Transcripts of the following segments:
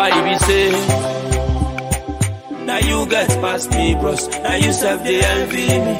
Why you be say? Now you get past me, bros. Now you self they envy me.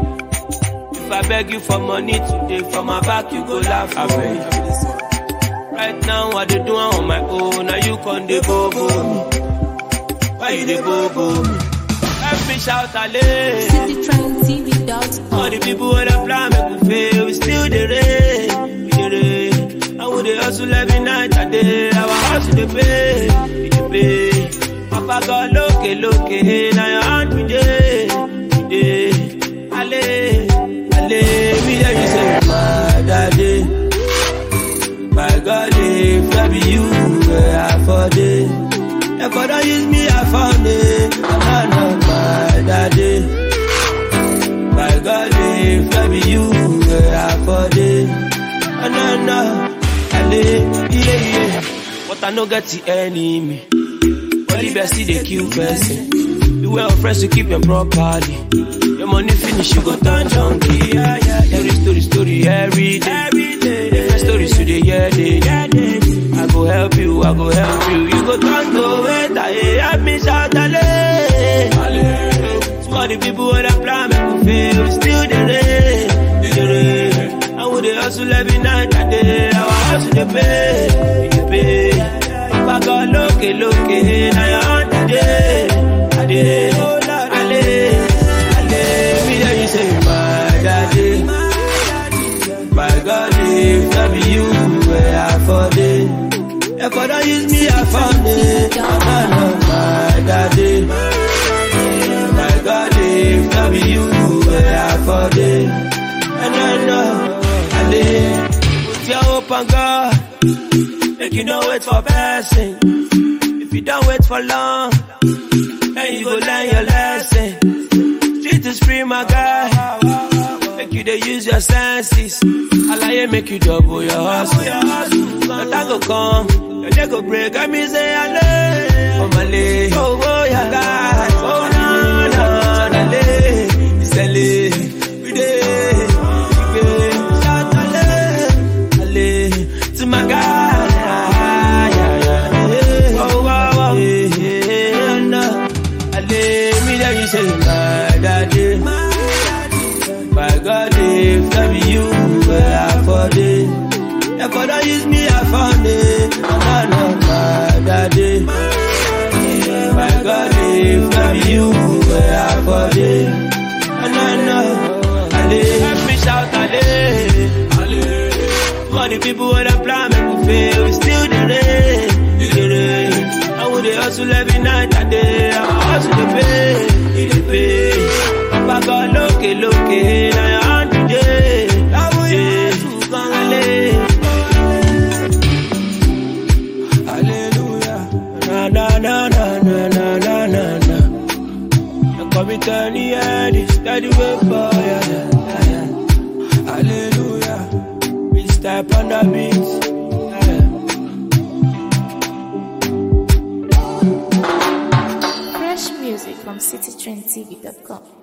If I beg you for money today, from my back you go laugh. I beg. Right now I dey do am on my own. Now you con dey go go me. Why you dey go go me? Help me shout ale. citytrendtv.com. All the people with a plan make we fail, we still the rain, we the rain. And we dey hustle every night and day, our hustle dey pay, we dey pay. Papa God lókè lókè, na your hand we dey, we dey. Ale, ale, me hear you say, my daddy, my God, if I be you, where I for dey. If I don't use me, I found it, I know my daddy. My God, if I be you, where I for day. Oh, no, no, I live, yeah, yeah. But I no get the enemy. Only best they kill person. You well fresh to keep them properly. Your money finish, you go turn junkie. Yeah, yeah, yeah. Every story, story, every day. Every day. Different stories today, yeah, day. Yeah, day. I go help you, I go help you. You go turn to it, I help me shout, Ale. To all the people with a plan, make we fail, we still the rain, the rain. And we dey hustle every night and day, our hustle dey pay, dey pay. Papa God lókè lókè, na your hand I dey, I dey. Ale, ale, me hear you say, my daddy, my God, if I be you, where I for dey. If I don't use me, I found it. I know my daddy. My God, if I be you, where I for day. And I know, I live. Put your hope on God. Make you don't wait for blessing. If you don't wait for long, then you go learn your lesson. Street is free, my guy. Make you they use your senses. Alaye make you double your hustle. No time go come, your day go break. I me say ale. Oh my lay, oh oh yeah, God. Oh no no no lay, it's a lay. We dey, we dey. Shout ale, ale to my God. Yeah, yeah, yeah. Oh wow wow, yeah, yeah, no. Ale, me there you say my daddy. My God, if I be you, where I for day. If I don't use me, I found it. I know my daddy. My God, if I be you, where I for day. And I know, Ale, help me shout Ale. Ale. To all the people with a plan, make we fail, we still the rain, the rain. And we dey hustle every night and day, our hustle dey pay, dey pay. Papa God lókè lókè, na your hand we dey, dey. Hallelujah. Na na na na na na na na na. You come me turn the head, it's steady way boy. Yeah, yeah, yeah. Hallelujah. We step on the beat. Yeah. Fresh music from citytrendtv.com.